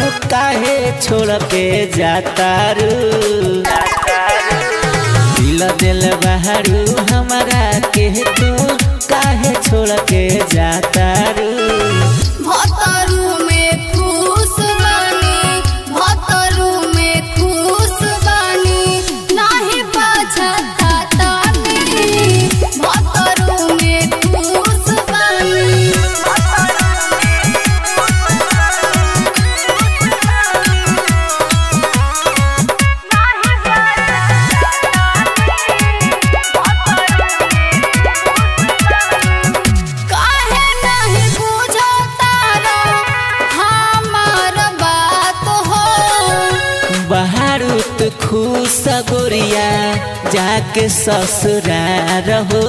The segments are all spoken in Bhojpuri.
काहे छोड़ के जाता रू दिल दिल बहरू हमारा के तू काहे छोड़ के जाता रू भतरू में खुश बानी भतरू में खुश बानी नाही पछतातानी भतरू में खुश बानी काहे नहीं बुझतारा हमार बात हो बहारू तू खुश गोरिया जाके ससुरार हो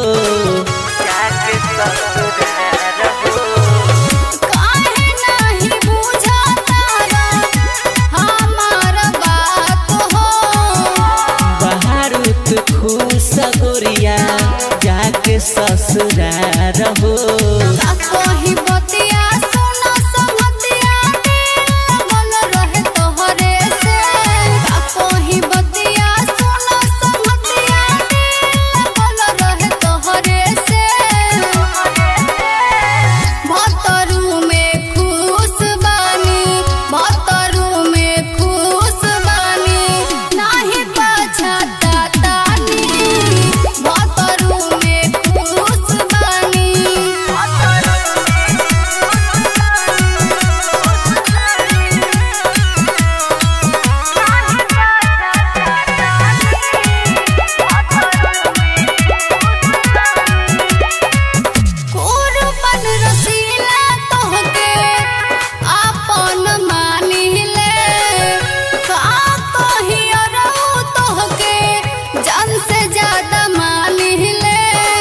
काहे नहीं बुझतारा हमार बात हो बहारू तू खुश गोरिया जाके ससुरार हो का कही बतिया सुनो संगतिया मन रहे तोहरे से का कही बतिया सुनो संगतिया मन रहे तोहरे से भतरू में खुश बानी भतरू में खुश बानी नाही पछतातानी भतरू में खुश बानी कुर्बन रसीला तोहके आपन मानिले का कहियो रहू तोहके जन से ज्यादा मानिले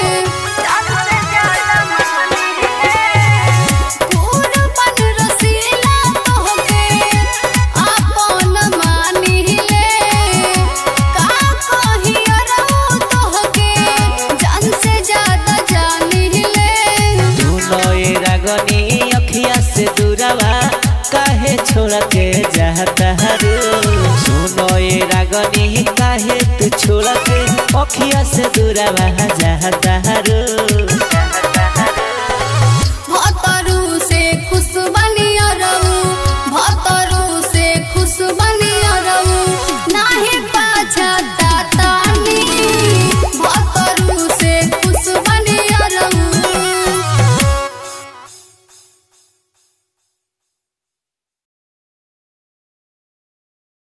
कुर्बन रसीला तोहके आपन मानिले का कहियो रहू तोहके जन से ज्यादा जानिले दोनों ये रागनी अखिया से दूरवा काहे छोड़ के जाता रू सुनो ये रागनी काहे तू छोड़ के अखिया से दूरवा जाता रू